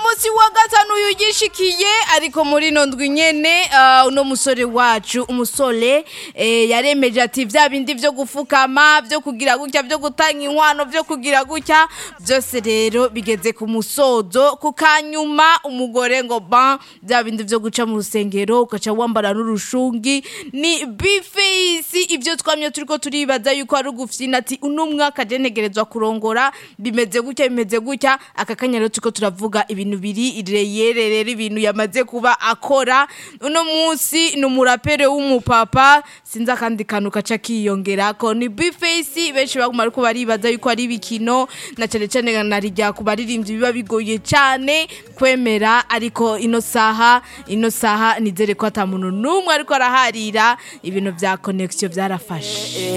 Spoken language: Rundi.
munsi wa gatanu yugishikiye ariko muri ino ndwi nyene ah, uno musore wacu umusore eh, yaremeje ati vya bindi vyo gufukama vyo kugira gutya vyo gutanga inkwano vyo kugira gutya byose rero bigeze ku musozo ku kanyuma umugore ngo ban vya bindi vyo guca mu rusengero ugaca wambara n'urushungi ni bifeisi ivyo twamye turiko turibaza yuko ari ugufyina ati uno mwaka je ntegerezwa kurongora bimeze gutya bimeze gutya aka kanya rero turiko turavuga ibintu biri reyere rero ibintu yamaze kuba akora uno munsi ni umurapere w'umupapa sinzi akandi kantu kaca kiyongerako ni bifeisi benshi baguma ariko baribaza yuko ari ibikino na cane cane narirya ku baririmbyi biba bigoye cane kwemera ariko ino saha ino saha nizere ko ata muntu n'umwe ariko araharira ibintu vya connection vyarafashe